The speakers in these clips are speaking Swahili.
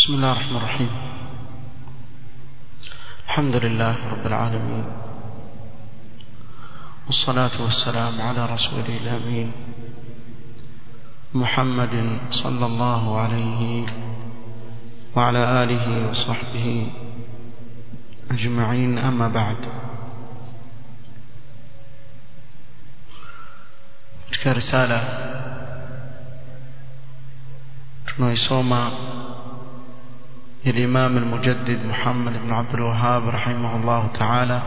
بسم الله الرحمن الرحيم الحمد لله رب العالمين والصلاة والسلام على رسوله الأمين محمد صلى الله عليه وعلى آله وصحبه أجمعين أما بعد katika risala tunaisoma الإمام المجدد محمد بن عبد الوهاب رحمه الله تعالى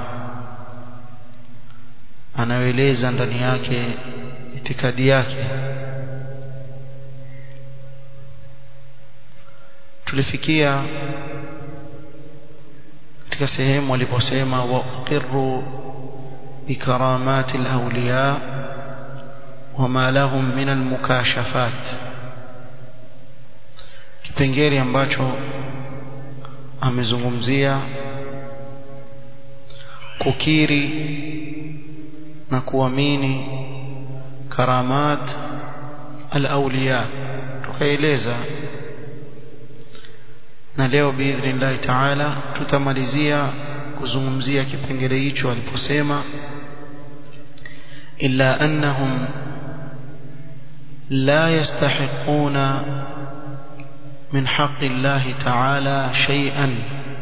anaeleza ndani yake itikadi yake tulifikia katika sehemu aliposema wa uqirru bikaramati alawliya wama lahum min almukashafat kipengele ambacho amezungumzia kukiri na kuamini karamat al-awliya tukaeleza na leo biidhnillahi taala tutamalizia kuzungumzia kipengele hicho aliposema illa annahum la yastahiquna من حق الله تعالى شيئا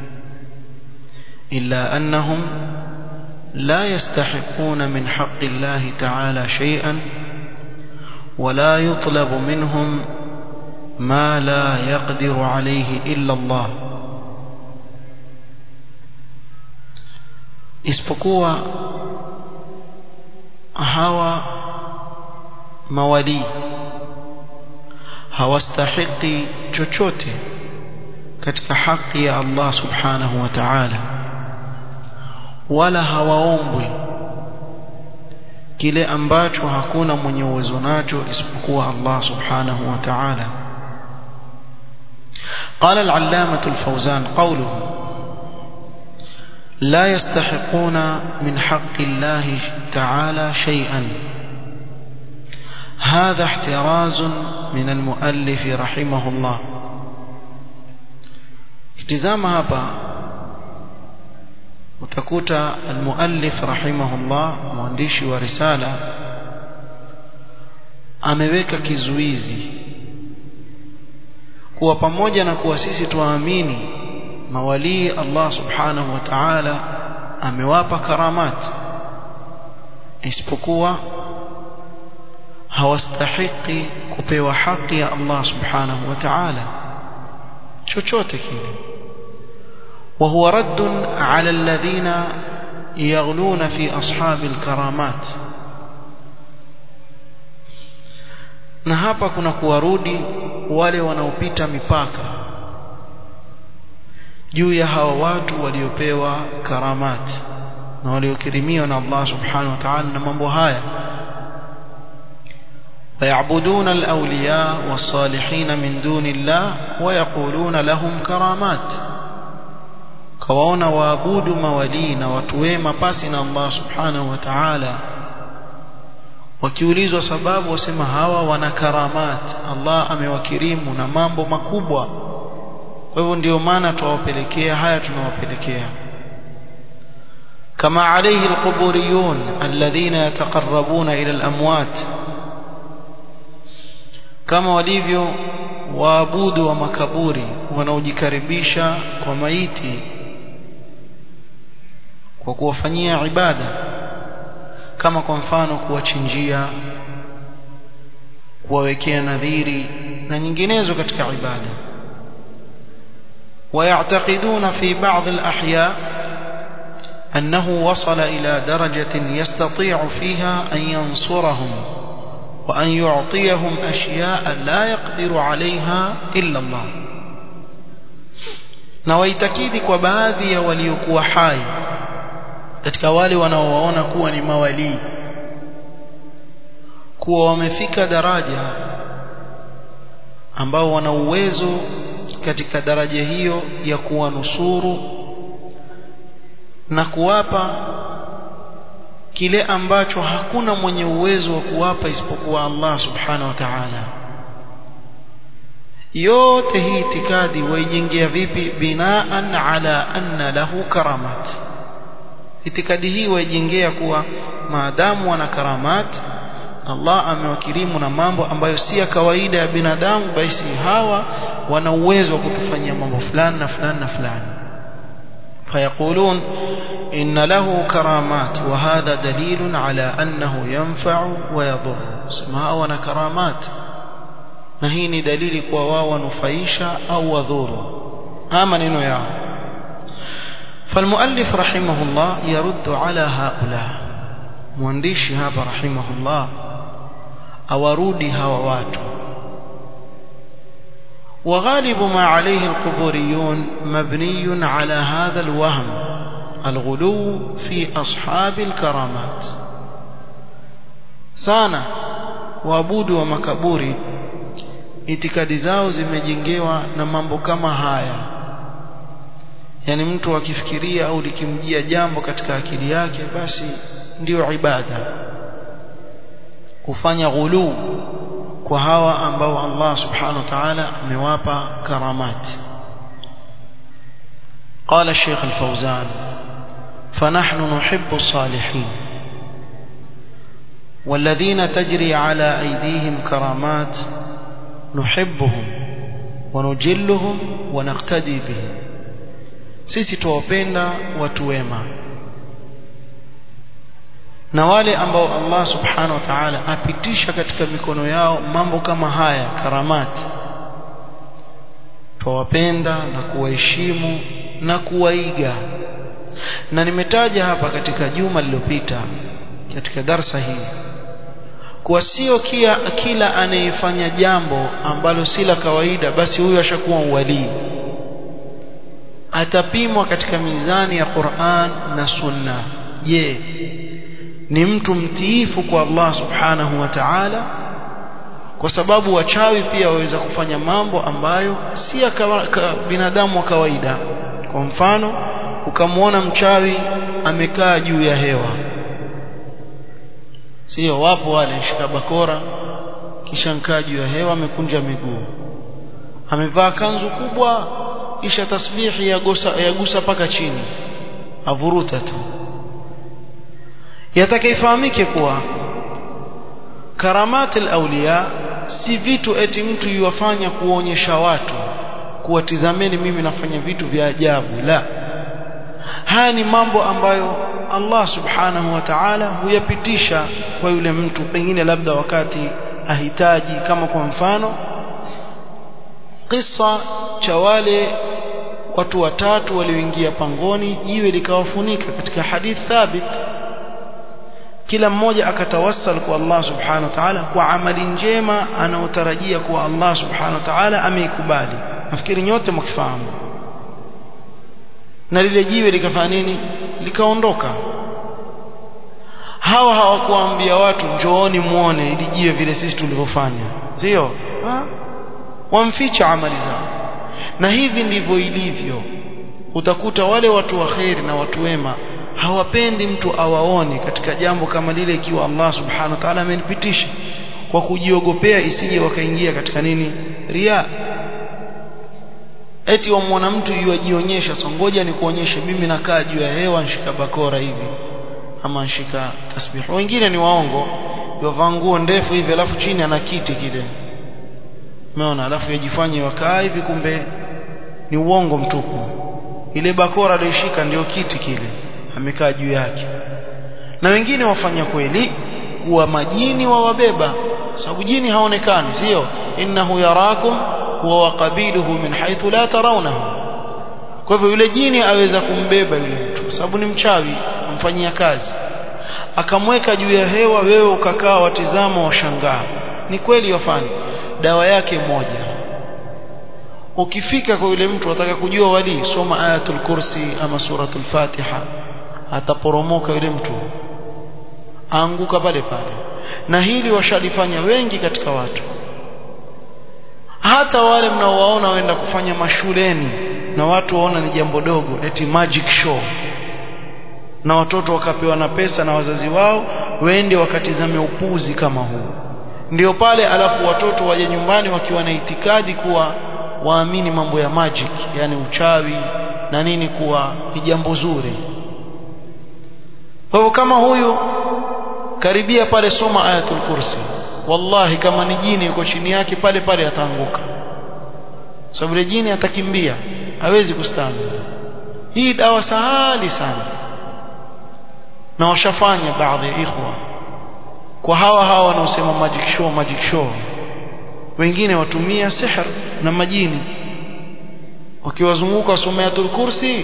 إلا أنهم لا يستحقون من حق الله تعالى شيئا ولا يطلب منهم ما لا يقدر عليه إلا الله isipokuwa hawa mawalii hawastahiki chochote katika haki ya Allah subhanahu wa ta'ala wala hawaombwi kile ambacho hakuna mwenye uwezo nacho isipokuwa Allah subhanahu wa ta'ala قال العلامة الفوزان قوله لا يستحقون من حق الله تعالى شيئا هذا احتراز من المؤلف رحمه الله kitizama hapa utakuta almuallif rahimahullah mwandishi wa risala ameweka kizuizi kuwa pamoja na kuwa sisi tuamini mawalii Allah subhanahu wa ta'ala amewapa karamat isipokuwa hawastahiki kupewa haki ya Allah subhanahu wa ta'ala chochote kile وهو رد على الذين يغلون في أصحاب الكرامات na hapa kuna kuwarudi wale wanaopita mipaka juu ya hawa watu waliopewa karamat na waliokirimiwa na Allah subhanahu wa ta'ala na mambo haya ويعبدون الأولياء والصالحين من دون الله ويقولون لهم كرامات كوانا وابود مولين وتويما باسنا الله سبحانه وتعالى wakiulizwa sababu wasema hawa wana karamat Allah amewakirimu na mambo makubwa kwa hivyo ndio maana tuwapelekea haya tunawapelekea kama alayhi alquburiyun alladhina yataqarrabuna ila alamwat kama walivyo waabudu wa makaburi wanaojikaribisha kwa maiti kwa kuwafanyia ibada kama kwa mfano kuwachinjia kuwawekea nadhiri na nyinginezo katika ibada ويعتقدون في بعض الأحياء أنه وصل إلى درجة يستطيع فيها أن ينصرهم وأن يعطيهم أشياء لا يقدر عليها إلا الله na waitakidi kwa baadhi ya waliokuwa hai katika wale wanaowaona kuwa ni mawalii kuwa wamefika daraja ambao wana uwezo katika daraja hiyo ya kuwanusuru na kuwapa kile ambacho hakuna mwenye uwezo wa kuwapa isipokuwa Allah subhanahu wa ta'ala yote hii itikadi waijengea vipi binaan ala anna lahu karamat itikadi hii waijengea kuwa maadamu wana karamat Allah amewakirimu na mambo ambayo si ya kawaida ya binadamu basi hawa wana uwezo wa kutufanyia mambo fulani na fulani na fulani فيقولون إن له كرامات وهذا دليل على أنه ينفع ويضر اسمها وانا كرامات نهيني دليل كواوا نفيشا أو وذور آمن إنه يا فالمؤلف رحمه الله يرد على هؤلاء موانديش هذا رحمه الله أورودي هووات وغالب ما عليه القبوريون مبني على هذا الوهم الغلو في أصحاب الكرامات sana waabudu wa makaburi itikadi zao zimejengewa na mambo kama haya yani mtu akifikiria au likimjia jambo katika akili yake basi ndiyo ibada kufanya ghuluu kwa hawa ambao Allah subhanahu wa ta'ala amewapa karamat قال الشيخ الفوزان فنحن نحب الصالحين والذين تجري على أيديهم كرامات نحبهم ونجلهم ونقتدي بهم sisi tuwapenda watu wema na wale ambao Allah subhanahu wa ta'ala apitisha katika mikono yao mambo kama haya karamati tuwapenda na kuwaheshimu na kuwaiga na nimetaja hapa katika juma lililopita katika darsa hii kuwa sio kia kila anayefanya jambo ambalo si la kawaida basi huyo ashakuwa walii atapimwa katika mizani ya Qur'an na Sunna je ni mtu mtiifu kwa Allah subhanahu wa ta'ala kwa sababu wachawi pia waweza kufanya mambo ambayo si ya binadamu wa kawaida kwa mfano ukamwona mchawi amekaa juu ya hewa sio wapo wale shika bakora kisha nkaa juu ya hewa amekunja miguu amevaa kanzu kubwa kisha tasbihi yagusa yagusa paka chini avuruta tu yatakaifahamike kuwa karamat al-awliya si vitu eti mtu yuwafanya kuonyesha watu kuwatizameni mimi nafanya vitu vya ajabu la haya ni mambo ambayo Allah subhanahu wa ta'ala huyapitisha kwa yule mtu pengine labda wakati ahitaji kama kwa mfano kisa cha wale watu watatu walioingia pangoni jiwe likawafunika katika hadith thabit kila mmoja akatawassal kwa Allah subhanahu wa ta'ala kwa amali njema anaotarajia kuwa Allah subhanahu wa ta'ala ameikubali nafikiri nyote mkifahamu na lile jiwe likafanya nini likaondoka hawa hawakuambia watu njooni muone ili jiwe vile sisi tulivyofanya sio wamficha amali zao na hivi ndivyo ilivyo utakuta wale watu wa kheri na watu wema hawapendi mtu awaone katika jambo kama lile ikiwa Allah subhanahu wa ta'ala amenipitisha kwa kujiogopea isije wakaingia katika nini ria eti wamwona mtu yuajionyesha songoja ni kuonyeshe mimi nakaa juu ya hewa nshika bakora hivi ama nshika tasbih wengine ni waongo yovaa nguo ndefu hivi alafu chini ana kiti kile umeona alafu yajifanye wakaa hivi kumbe ni uongo mtupu ile bakora aliyoshika ndio kiti kile amekaa juu yake na wengine wafanya kweli kuwa majini wawabeba sababu jini haonekani sio innahu yarakum huwa waqabiluhu min haythu la tarawnahu kwa hivyo yule jini aweza kumbeba yule mtu sababu ni mchawi amfanyia kazi akamweka juu ya hewa wewe ukakaa watizama washangaa ni kweli wafanya dawa yake moja ukifika kwa yule mtu ataka kujua wali soma ayatul kursi ama suratul fatiha ataporomoka yule mtu aanguka pale pale na hili washalifanya wengi katika watu hata wale mnaowaona waenda kufanya mashuleni na watu waona ni jambo dogo eti magic show na watoto wakapewa na pesa na wazazi wao wende wakatizame upuzi kama huu ndio pale alafu watoto waje nyumbani wakiwa na itikadi kuwa waamini mambo ya magic yani uchawi na nini kuwa ni jambo zuri kwa hivyo kama huyu karibia pale soma ayatul kursi wallahi kama ni jini yuko chini yake pale pale ataanguka sababu jini atakimbia hawezi kustahimili hii dawa sahali sana na washafanya baadhi ya ikhwa kwa hawa hawa wanaosema magic show magic show wengine watumia sihr na majini wakiwazunguka wasomeatul kursi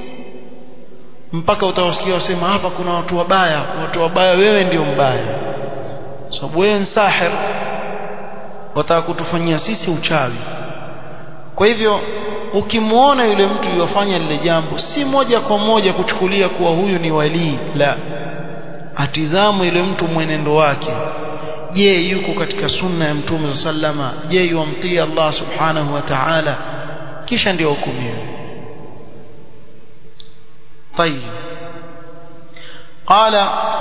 mpaka utawasikia wasema hapa kuna watu wabaya watu wabaya wewe ndio mbaya sababu wewe ni sahir wataka kutufanyia sisi uchawi kwa hivyo ukimwona yule mtu yofanya lile jambo si moja kwa moja kuchukulia kuwa huyu ni walii la atizamu yule mtu mwenendo wake je yuko katika sunna ya mtume sallama je yuamtii Allah subhanahu wa ta'ala kisha ndio hukumiwe طيب قال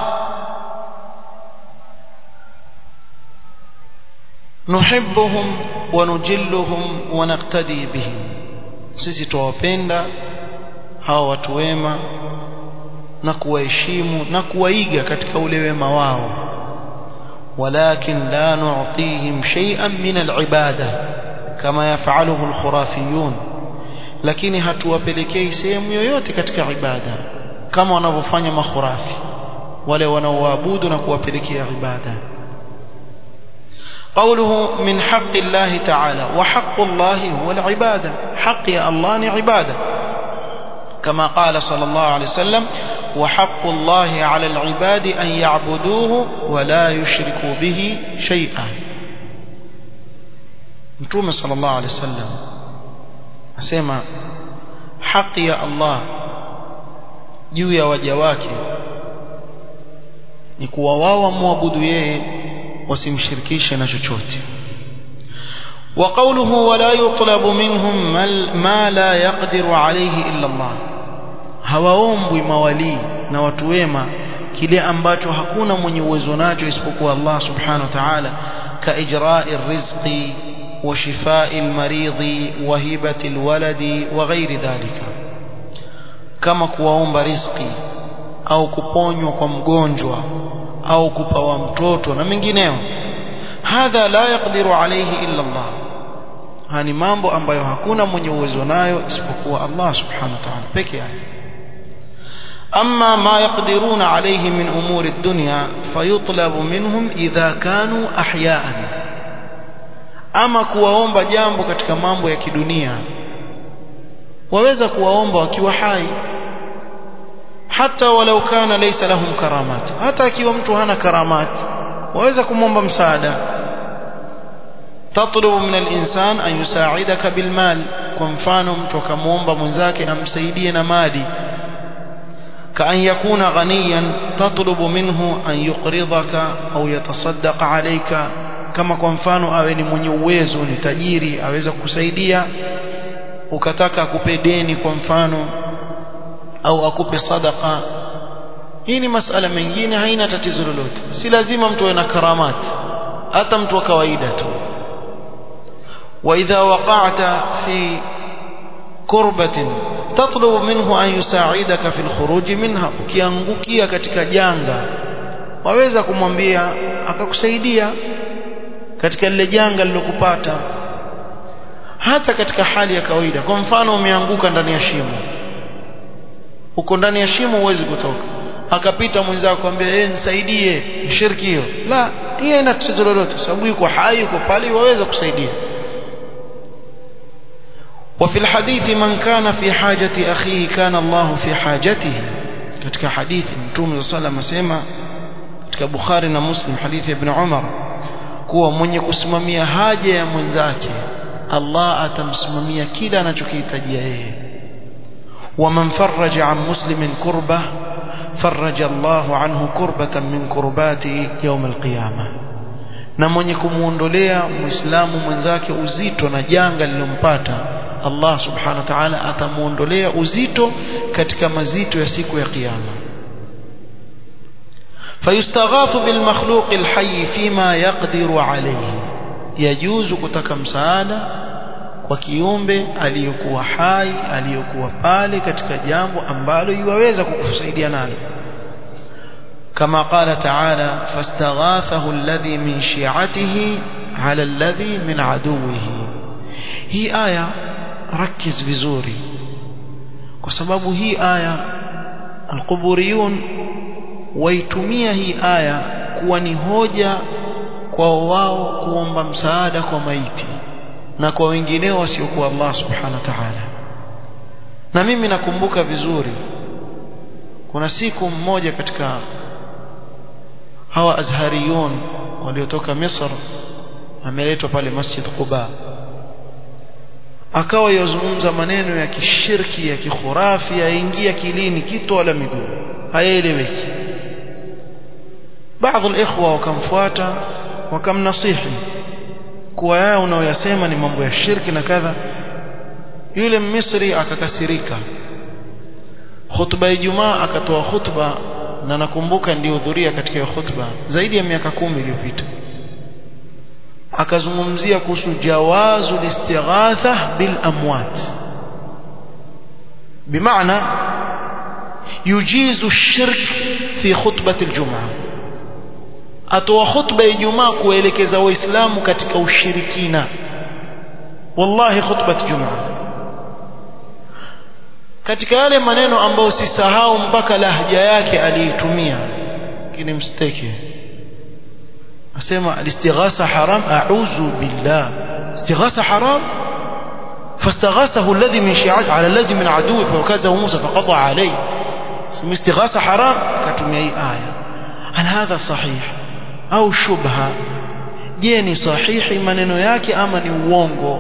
نحبهم ونجلهم ونقتدي بهم sisi tuwapenda hawa watu wema na kuwaheshimu na kuwaiga katika ule wema wao walakin la nu'tihim shay'an min al-ibada kama yafaluhu al-khurafiyun lakini hatuwapelekei sehemu yoyote katika ibada kama wanavyofanya makhurafi wale wanaoabudu na kuwapelekea ibada قوله من حق الله تعالى وحق الله هو العبادة حق يا الله عبادة كما قال صلى الله عليه وسلم وحق الله على العباد أن يعبدوه ولا يشركوا به شيئا نتوم صلى الله عليه وسلم أسمى حق يا الله juu ya waja wake ni kuwa wao wamwabudu yeye wasimshirikishe na chochote وقوله ولا يطلب منهم ما لا يقدر عليه إلا الله hawaombwi mawalii na watu wema kile ambacho hakuna mwenye uwezo nacho isipokuwa Allah subhanahu wa ta'ala ka ijra'i rizqi wa shifai almaridhi wa hibati alwaladi wa ghairi dhalika kama kuwaomba riziki au kuponywa kwa mgonjwa au kupawa mtoto na mengineo hadha la yaqdiru alayhi illa Allah hani mambo ambayo hakuna mwenye uwezo nayo isipokuwa Allah subhanahu wa ta'ala peke yake أما ما يقدرون عليه من أمور الدنيا فيطلب منهم إذا كانوا أحياء أما kuwaomba jambo katika mambo ya kidunia waweza kuwaomba wakiwa hai hata walau kana laysa lahum karamat hata akiwa mtu hana karamat waweza kumwomba msaada tatlubu min al-insan an yusaidaka bil mal kwa mfano mtu akamwomba mwenzake amsaidie na mali كأن يكون غنيا تطلب منه أن يقرضك أو يتصدق عليك kama kwa mfano awe ni mwenye uwezo ni tajiri aweza kukusaidia ukataka akupe deni kwa mfano au akupe sadaka hii ni masala mengine haina tatizo lolote si lazima mtu awe na karamat hata mtu wa kawaida tu wa idha waqa'ta fi kurbatin tatlubu minhu an yusaidaka fi alkhuruj minha ukiangukia katika janga waweza kumwambia akakusaidia katika lile janga lilokupata hata katika hali ya kawaida kwa mfano umeanguka ndani ya shimo uko ndani ya shimo huwezi kutoka akapita mwenzako akwambia eh nisaidie shirki hiyo la hiyo ina tatizo lolote sababu yuko hai yuko pale waweza kusaidia وفي الحديث من كان في حاجة أخيه كان الله في حاجته katika hadithi mtume صلى الله عليه وسلم katika Bukhari na Muslim hadithi ya Ibn Umar kuwa mwenye kusimamia haja ya mwenzake Allah atamsimamia kila anachokihitajia yeye ومن فرج عن مسلم كربة فرج الله عنه كربة من كرباته يوم القيامة na mwenye kumuondolea muislamu mwenzake uzito na janga lilompata Allah subhanahu wa ta'ala atamuondolea uzito katika mazito ya siku ya kiyama fayustaghathu bil makhluq al hayy fima yaqdiru alayhi yajuzu kutaka msaada kwa kiumbe aliyokuwa hai aliyokuwa pale katika jambo ambalo yuwaweza kukusaidia nalo كما قال تعالى فاستغاثه الذي من شيعته على الذي من عدوه هي آية ركز vizuri kwa sababu hii aya alquburiyun waitumia hii aya kuwa ni hoja kwa wao kuomba msaada kwa maiti na kwa wengineo wasiokuwa Allah subhanahu wa ta'ala na mimi nakumbuka vizuri kuna siku mmoja katika hawa azhariyun waliotoka Misr ameletwa pale Masjid Quba akawa yazungumza maneno ya kishirki ya kikhurafi yaingia kilini kitu wala miguu hayaeleweki baadhi alikhwa wakamfuata wakamnasihi kuwa yao unaoyasema ni mambo ya shirki na kadha yule Misri akakasirika khutba ya Ijumaa akatoa khutba na nakumbuka nilihudhuria katika hiyo khutba zaidi ya miaka kumi iliyopita akazungumzia kuhusu jawazu listighatha bil amwat bimaana yujizu shirk fi khutbati aljumaa atoa khutba ya Ijumaa kuelekeza waislamu katika ushirikina wallahi khutbat jumaa katika yale maneno ambayo sisahau mpaka lahja yake aliitumia lakini msteke asema alistighatha haram a'udhu billah istighatha haram فاستغاثه الذي من شيعته على الذي من عدوه فوكزه موسى فقضى عليه اسم استغاثة حرام كتمي أي آية هل هذا صحيح أو شبهة جيني صحيح maneno yake ama ni uongo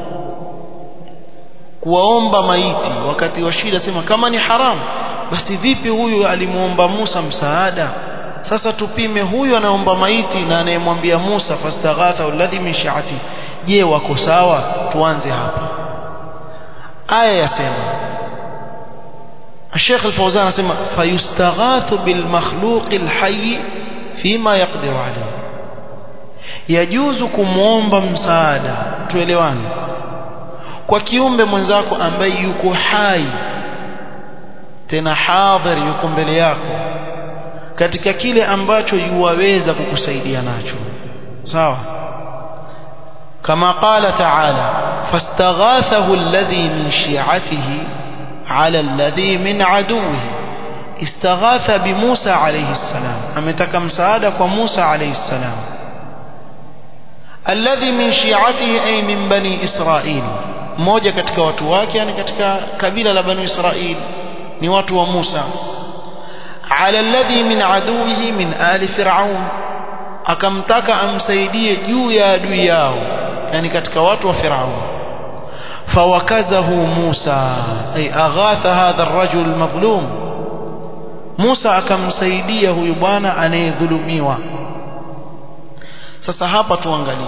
kuwaomba maiti wakati wa shida sema kama ni haram basi vipi huyu alimuomba Musa msaada sasa tupime huyu anaomba maiti na anayemwambia Musa fastaghatha alladhi min shi'ati je wako sawa tuanze hapa aya yasema الشيخ الفوزان اسمع فيستغاث بالمخلوق الحي فيما يقدر عليه يجوز kumuomba msaada tuelewane kwa kiumbe mwenzako ambaye yuko hai tena hadhir yuko mbele yako katika kile ambacho yuwaweza kukusaidia nacho sawa kama qala ta'ala fastaghathahu alladhi min shi'atihi على الذي من عدوه استغاث بموسى عليه السلام ametaka msaada kwa Musa عليه السلام الذي من شيعته أي من بني إسرائيل mmoja katika watu wake yani katika kabila la bani Israil ni watu wa Musa ala alladhi min aduwihi min ali fir'aun akamtaka amsaidie juu ya adui yao yani katika watu wa Firaun فوكزه موسى أي أغاث هذا الرجل المظلوم موسى akamsaidia huyu bwana anayedhulumiwa sasa hapa tuangalie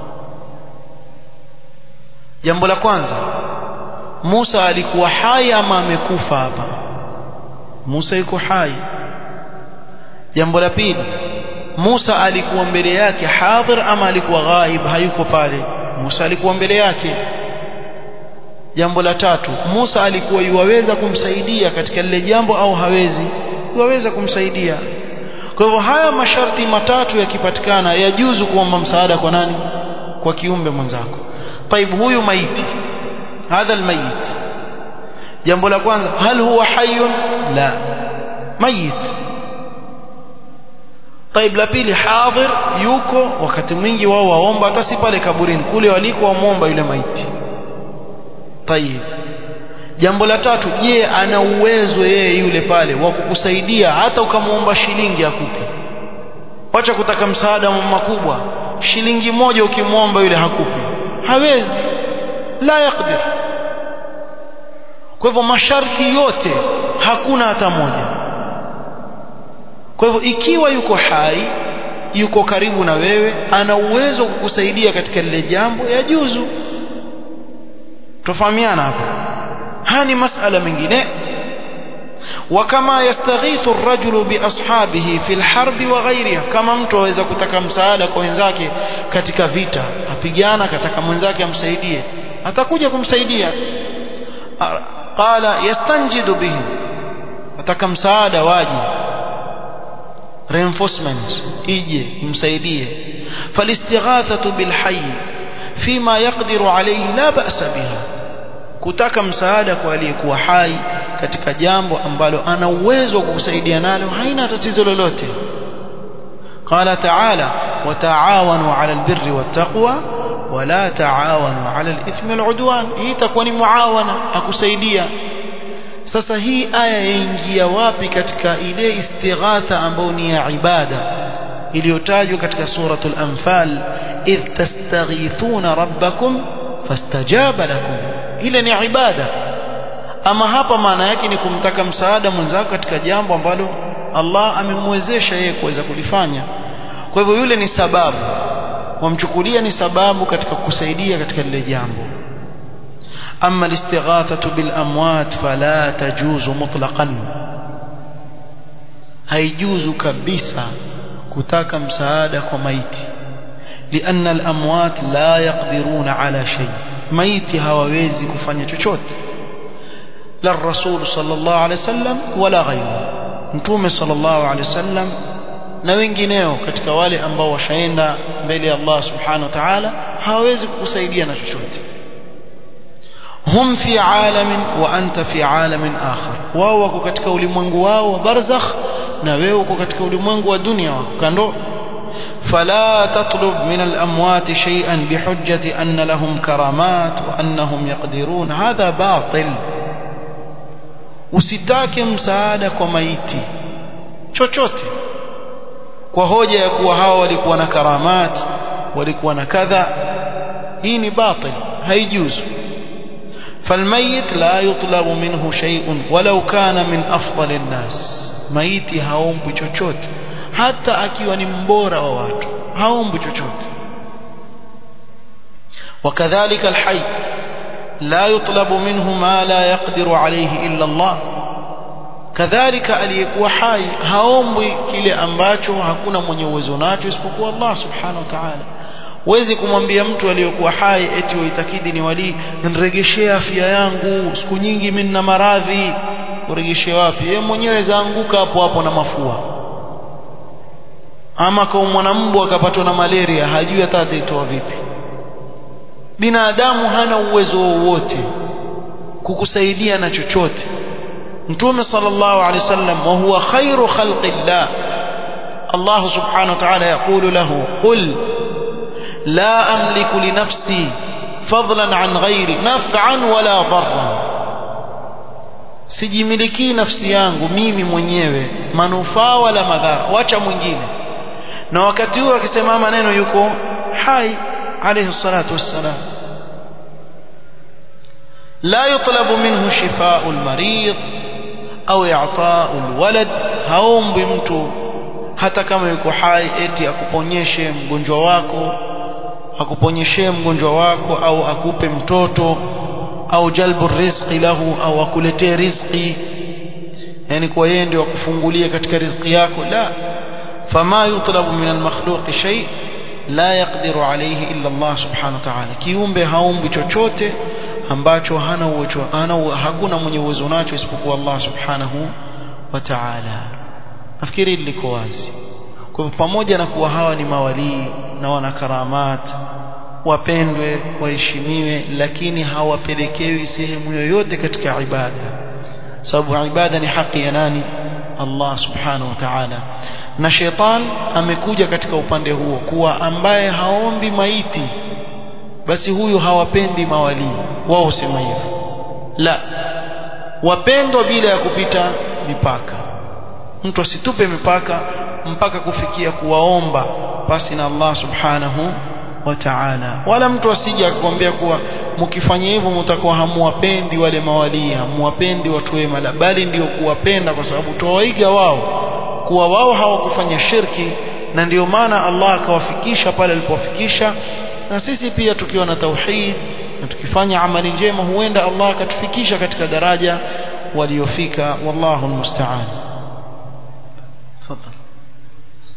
jambo la kwanza Musa alikuwa hai ama amekufa hapa Musa yuko hai jambo la pili Musa alikuwa mbele yake hadhir ama alikuwa ghaib hayuko pale Musa alikuwa mbele yake jambo la tatu Musa alikuwa yuwaweza kumsaidia katika lile jambo au hawezi yuwaweza kumsaidia kwa hivyo haya masharti matatu yakipatikana yajuzu kuomba msaada kwa nani kwa kiumbe mwenzako طيب huyu maiti hadha almayit jambo la kwanza hal huwa hayyun la mayit طيب la pili hadhir yuko wakati mwingi wao waomba hata si pale kaburini kule waliko wamuomba yule maiti طيب jambo la tatu je ana uwezo yeye yule pale wa kukusaidia hata ukamuomba shilingi akupe wacha kutaka msaada makubwa shilingi moja ukimwomba yule hakupi hawezi la yakdir kwa hivyo masharti yote hakuna hata moja kwa hivyo ikiwa yuko hai yuko karibu na wewe ana uwezo wa kukusaidia katika lile jambo yajuzu tufahamiana hapa haya ni masala mengine وكما يستغيث الرجل باصحابه في الحرب وغيرها kama mtu aweza kutaka msaada kwa wenzake katika vita apigana kataka mwenzake amsaidie atakuja kumsaidia qala yastanjidu bihim ataka msaada waje reinforcement ije imsaidie فالاستغاثة بالحي فيما يقدر عليه لا بأس بها kutaka msaada kwa aliyekuwa hai katika jambo ambalo ana uwezo wa kukusaidia nalo haina tatizo lolote قال تعالى وتعاونوا على البر والتقوى ولا تعاونوا على الإثم والعدوان hii itakuwa ni muawana akusaidia sasa hii aya yaingia wapi katika ile istighatha ambayo ni ya ibada iliyotajwa katika suratul anfal idh tastaghithuna rabbakum fastajaba lakum ile ni ibada ama hapa maana yake ni kumtaka msaada mwenzako katika jambo ambalo Allah amemwezesha yeye kuweza kulifanya kwa hivyo yule ni sababu wamchukulia ni sababu katika kusaidia katika lile jambo أما الاستغاثة بالأموات فلا تجوز مطلقا هيجوز كبسا كتاك مساعدة وميت لأن الأموات لا يقدرون على شيء ميت هواويزي كفانية تشوت لا الرسول صلى الله عليه وسلم ولا غيره نتوم صلى الله عليه وسلم na wengineo katika wale ambao washaenda mbele ya Allah subhanahu wa ta'ala hawawezi kukusaidia na chochote hum fi alamin wa anta fi alamin akhar wao wako katika ulimwengu wao wa barzakh na wewe uko katika ulimwengu wa dunia wako kando فلا تطلب من الأموات شيئا بحجة أن لهم كرامات وأنهم يقدرون هذا باطل usitake msaada kwa maiti chochote kwa hoja ya kuwa hawa walikuwa na karamat walikuwa na kadha hii ni batil haijuzu فالميت لا يطلب منه شيء ولو كان من أفضل الناس maiti haombwi chochote hata akiwa ni mbora wa watu haombwi chochote وكذلك الحي لا يطلب منه ما لا يقدر عليه إلا الله كذلك aliyekuwa hai haombwi kile ambacho hakuna mwenye uwezo nacho isipokuwa Allah subhanahu wa ta'ala huwezi kumwambia mtu aliyokuwa hai eti uitakidi ni wali niregeshee afya yangu siku nyingi mimi nina maradhi kuregeshea wapi yeye mwenyewe zaanguka hapo hapo na mafua ama kwa mwanambu akapatwa na malaria hajui hata ataitoa vipi binadamu hana uwezo wowote kukusaidia na chochote mtume sallallahu alaihi wasallam wa huwa khairu khalqillah Allah subhanahu wa ta'ala yaqulu lahu qul لا أملك لنفسي فضلا عن غيري نفعا ولا ضرا sijimilikii nafsi yangu mimi mwenyewe manufaa wala madhara wacha mwingine na wakati huo akisema maneno yuko hai alayhi salatu wassalam la yutlabu minhu shifaa'u almarid au i'taa'u alwalad haombi mtu hata kama yuko hai eti akuponyeshe mgonjwa wako akuponyeshe mgonjwa wako au akupe mtoto au jalbu rizqi lahu au akuletee rizqi yani kwa yeye ndio akufungulie katika rizqi yako la fama yutlabu min almakhluq shay la yaqdiru alayhi illa Allah subhanahu wa ta'ala kiumbe haumbi chochote ambacho hana uwezo hana hakuna mwenye uwezo nacho isipokuwa Allah subhanahu wa ta'ala nafikiri liko wazi kwa hivyo pamoja na kuwa hawa ni mawalii na wana karamat wapendwe waheshimiwe lakini hawapelekewi sehemu yoyote katika ibada sababu ibada ni haki ya nani Allah subhanahu wa ta'ala na shetani amekuja katika upande huo kuwa ambaye haombi maiti basi huyu hawapendi mawalii wao husema hivyo la wapendwa bila ya kupita mipaka mtu asitupe mipaka mpaka kufikia kuwaomba basi na Allah subhanahu wa ta'ala wala mtu asije akakwambia kuwa mkifanya hivyo mtakuwa hamuwapendi wale mawalii hamuwapendi watu wema la bali ndio kuwapenda kwa sababu tuwaiga wao kuwa wao hawakufanya shirki na ndio maana Allah akawafikisha pale alipowafikisha na sisi pia tukiwa na tauhid na tukifanya amali njema huenda Allah akatufikisha katika daraja waliofika wallahu almusta'an تفضل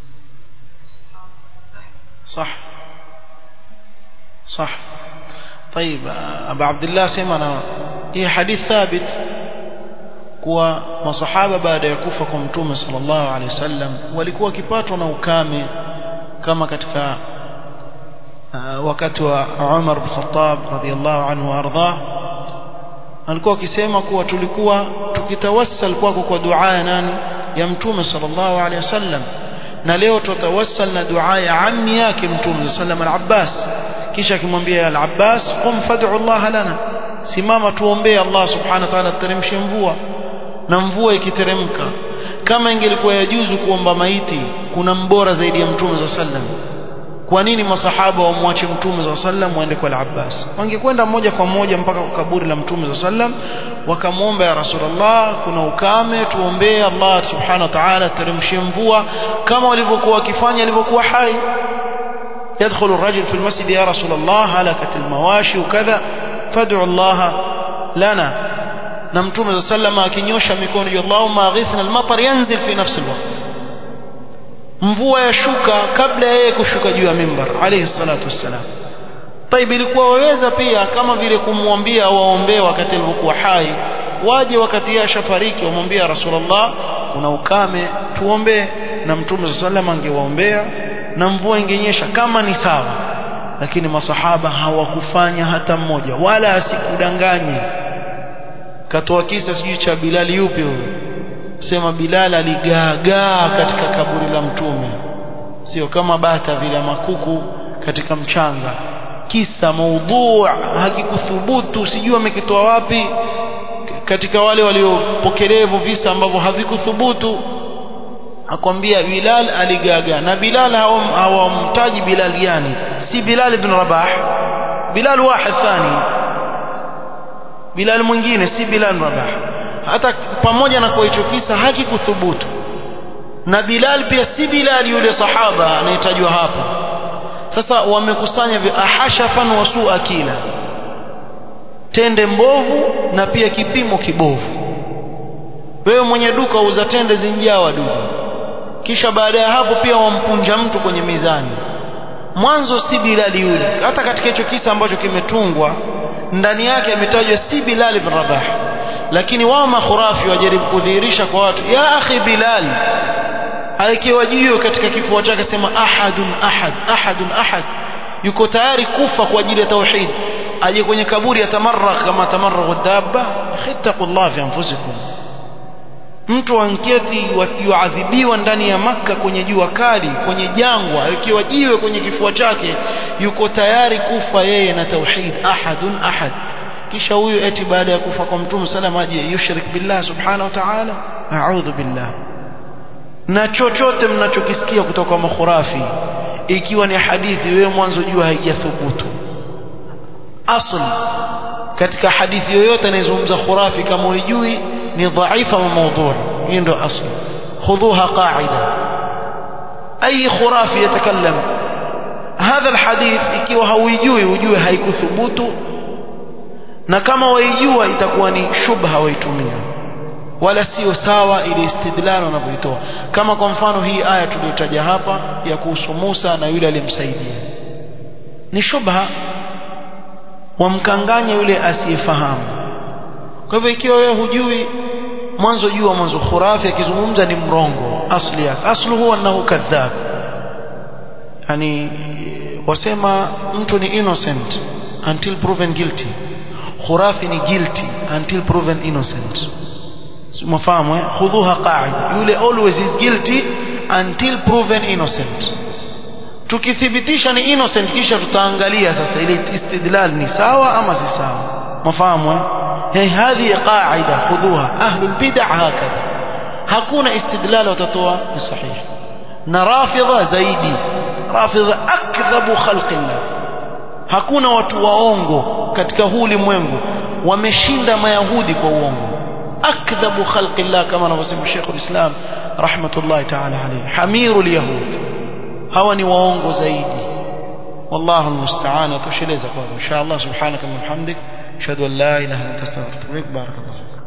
صح صح طيب Abu Abdullah sema na hii hadith thabit kuwa masahaba baada ya kufa kwa mtume sallallahu alaihi wasallam walikuwa wakipatwa na ukame kama katika uh, wakati wa Umar bin Khattab radhiyallahu anhu arda alikuwa akisema kuwa tulikuwa tukitawassal kwako kwa dua ya nani ya mtume sallallahu alaihi wasallam na leo tutawassal na dua ya ammi yake mtume sallallahu al-Abbas kisha akimwambia al-Abbas qum fad'u Allah lana simama tuombee Allah subhanahu wa ta'ala ateremshe mvua na mvua ikiteremka kama ingelikuwa yajuzu kuomba maiti kuna mbora zaidi ya mtume za sallam kwa nini masahaba wamwache mtume za sallam waende kwa al-Abbas wangekwenda moja kwa moja mpaka kwa kaburi la mtume za sallam wakamwomba ya rasulullah kuna ukame tuombee Allah subhanahu wa ta'ala ateremshe mvua kama walivyokuwa wakifanya walivyokuwa hai يدخل الرجل في المسجد يا رسول الله هلكت المواشي وكذا فادعوا الله لنا na mtume za sallama akinyosha mikono ya Allahumma aghithna al-matar yanzil fi nafsi al-waqt mvua yashuka kabla yeye kushuka juu ya mimbar alayhi salatu wassalam طيب ilikuwa waweza pia kama vile kumwambia waombee wakati alipokuwa hai waje wakati yeye ashafariki wamwambia rasulullah kuna ukame tuombee na mtume za sallama angewaombea na mvua ingenyesha kama ni sawa lakini masahaba hawakufanya hata mmoja wala asikudanganye katoa kisa sijui cha Bilal yupi huyo sema Bilal aligaagaa katika kaburi la mtume sio kama bata vile makuku katika mchanga kisa maudhu hakikuthubutu sijui amekitoa wapi katika wale waliopokelea hivyo visa ambavyo havikuthubutu akwambia Bilal aligaga na Bilal hawamtaji Bilal gani si Bilal ibn Rabah Bilal wahid thani Bilal mwingine si Bilal Rabah hata pamoja na kwa hicho kisa hakikuthubutu na Bilal pia si Bilal yule sahaba anayetajwa hapa sasa wamekusanya ahashafan wa su'a kila tende mbovu na pia kipimo kibovu wewe mwenye duka uza tende zinjaa wadudu kisha baada ya hapo pia wampunja mtu kwenye mizani mwanzo si Bilali yule hata katika hicho kisa ambacho kimetungwa ndani yake ametajwa si Bilal ibn Rabah lakini wao makhurafi wajaribu kudhihirisha kwa watu ya akhi Bilal aikiwa juu katika kifua chake sema ahadun ahad ahadun ahad yuko tayari kufa kwa ajili ya tauhid aje kwenye kaburi atamarrak kama tamarragu dabba khittaqullah fi anfusikum mtu anketi yuadhibiwa ndani ya maka kwenye jua kali kwenye jangwa ikiwa jiwe kwenye kifua chake yuko tayari kufa yeye na tauhid ahadun ahad kisha huyu eti baada ya kufa kwa mtume sallam aje yushrik billah subhanahu wa ta'ala a'udhu billah na chochote mnachokisikia kutoka kwa makhurafi ikiwa ni hadithi wewe mwanzo jua haijathubutu asl katika hadithi yoyote anayezungumza khurafi kama hujui ni dhaifa wa mawdhu' hiyo ndio asli khudhuha qa'ida ay khurafi yatakallam hadha alhadith ikiwa hauijui ujue haikuthubutu na kama waijua itakuwa ni shubha waitumia wala sio sawa ile istidlal wanavyoitoa kama kwa mfano hii aya tuliyotaja hapa ya kuhusu Musa na yule aliyemsaidia ni shubha wamkanganya yule asiyefahamu kwa hivyo ikiwa wewe hujui mwanzo jua mwanzo khurafi akizungumza ni mrongo asli yake aslu huwa annahu kadhab yani wasema mtu ni innocent until proven guilty khurafi ni guilty until proven innocent mfahamu eh khudhuha qa'ida yule always is guilty until proven innocent tukithibitisha ni innocent kisha tutaangalia sasa ile istidlal ni sawa ama si sawa mfahamu eh هي هذه قاعدة خذوها أهل البدع هكذا hakuna istidlal watatoa ni sahihi na rafidha zaidi rafidha akdhabu khalqillah hakuna watu waongo katika huu ulimwengu wameshinda mayahudi kwa uongo akdhabu khalqillah kama anavyosema Sheikh ulislam rahmatullahi ta'ala alayhi hamirul yahud hawa ni waongo zaidi wallahu almusta'an tusheleza kwa inshallah subhanaka wa bihamdik ashhadu an la ilaha illa anta astaghfiruka wa atubu ilaik barakallahu